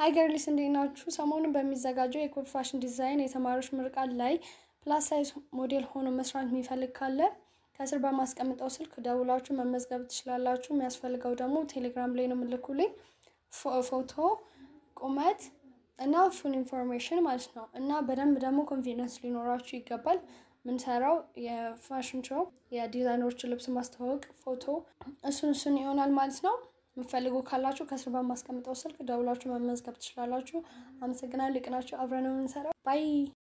ሀይ ገርሊስ እንዴት ናችሁ? ሰሞኑን በሚዘጋጀው የኮድ ፋሽን ዲዛይን የተማሪዎች ምርቃት ላይ ፕላስ ሳይዝ ሞዴል ሆኖ መስራት የሚፈልግ ካለ ከስር በማስቀምጠው ስልክ ደውላችሁ መመዝገብ ትችላላችሁ። የሚያስፈልገው ደግሞ ቴሌግራም ላይ ነው የምልኩልኝ ፎቶ፣ ቁመት እና ፉል ኢንፎርሜሽን ማለት ነው። እና በደንብ ደግሞ ኮንፊደንስ ሊኖራችሁ ይገባል። ምንሰራው የፋሽን ሾው የዲዛይነሮችን ልብስ ማስተዋወቅ ፎቶ፣ እሱን እሱን ይሆናል ማለት ነው። የምትፈልጉ ካላችሁ ከስር በማስቀምጠው ስልክ ደውላችሁ መመዝገብ ትችላላችሁ። አመሰግናለሁ። ልቅናችሁ አብረን ነው የምንሰራው። ባይ